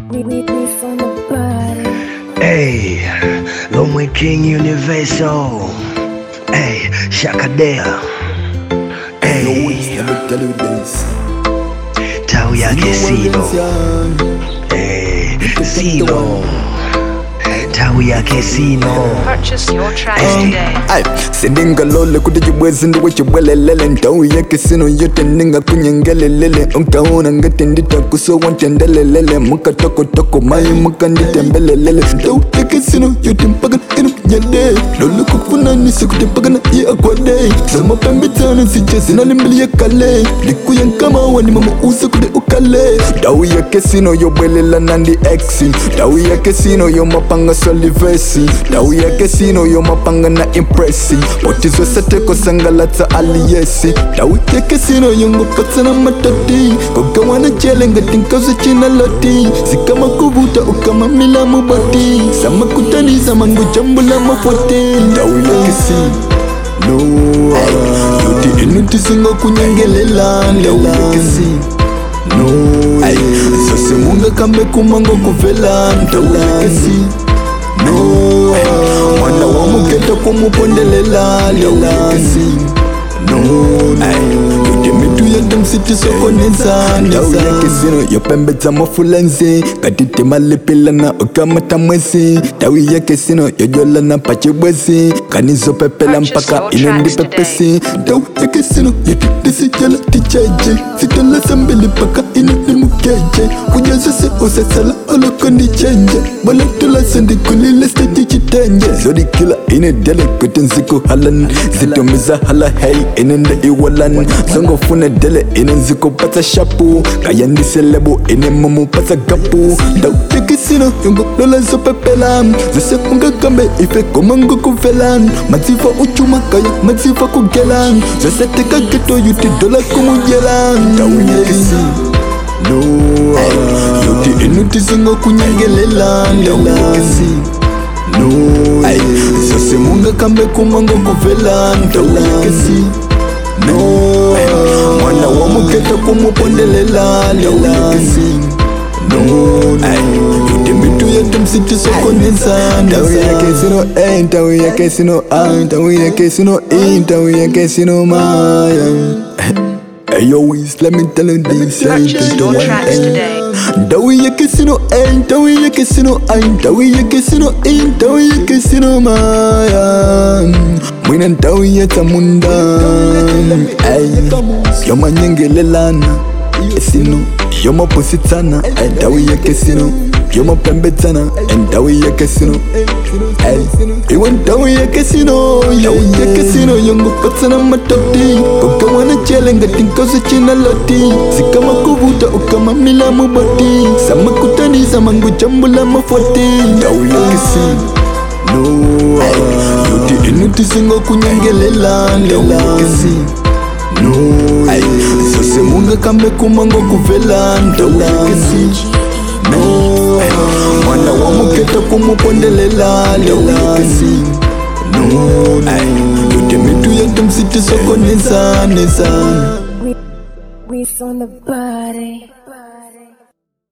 We, we, we from the body. Hey, Lomwe King Universal. Hey, Shakadea. Hey, tau yake Silo. Hey, Silo. Tau yake Sino. Purchase your tracks Hey. today. Ay, sindingalole kuti chibwezi ndiwe chibwelelele nthawu yake sino yote ndingakunyengelelele unkaona ngati nditakusowa ntendelelele mukatokotoko mayi mukanditembelelele nthawu yake sino yote mpaka ino nyade lole kufunanise kuti mpaka na iye akwade zamapembedzano zija zinalimbiliye kale ndikuya nkamawa ni mama use kuti ukale nthawu yake sino yobwelela nandi exi nthawu yake sino yomapanga solivesi nthawu yake sino yomapanga na impresi potizo sateko sangalatsa aliyesi nthawu yake sino yongopatsana matati kogawana jele ngati nkazo cina loti zikama kuvuta ukamamila mubati samakutaniza mangujambula mafoti nthawu yake sino no yoti inutisinga kunyengelela nthawu yake sino no zose mungakambe kumango kuvela nthawu yake sino no mwana wa mugeta kumupondelela lewakasi no yote mitu yate msitisokoneza ndau yake sino yopembedza mafulenzi katite malepelana okamata mwezi ndau yake sino yojolana pachibwezi kanizopepela mpaka inendipepesi ndau yake sino yoti disijala ticheje sitala sambili paka inenimukeje kujazose usasala olokondichenje boletula sendikulile stetichitenje zodikila inedele kuti nzikuhalan zitomisa hala hei inende iwalan zongofuna dele ine nzikupatsa shapu kayandiselebo ine mamupatsa gapu ndautekisino yongolola zopepela zose ungakambe ife komangokuvela madziva uchuma kaya madziva kugela zose tekageto yuti dola kumujela ndauyekisi no yoti inutisinga kunyengelela ndauyekisi no zose mungakambe kumango kuvela ndauyekisi no mwana wa mugeta kumupondelela ndauyekisi no yote mitu yete msitisokoneza ndawu yake sino eh, ndawu yake sino ah, ndawu yake sino eh, ndawu yake sino maya Hey yo, Wiz, let me tell you this. I ain't Purchase the your one, tracks eh. today. Dawi ya casino, ay, dawi ya casino, ay, dawi ya casino, ay, dawi ya casino, maya. Mwina dawi ya tamunda, ay, yoma nyengelelana, esino, yoma positana, ay, dawi ya casino, yoma pembetana, ay, dawi ya casino, ay, iwa dawi ya casino, dawi ya casino, yongo patsana matoti, kokawana chele ngati nkosi china loti, sikama kuvuta ukama mila mubati, sama kutaniza mangu jambula mafoti, dawi ya casino, no, yoti inutisinga kunyengelela, dawi ya casino. No, zose mungakambe kumango kuvela ndawu yakesi no mwana wa mugeta kumupondelela ndawu yakesi no yote mitu yate msitisokoneza neza We, we from the body.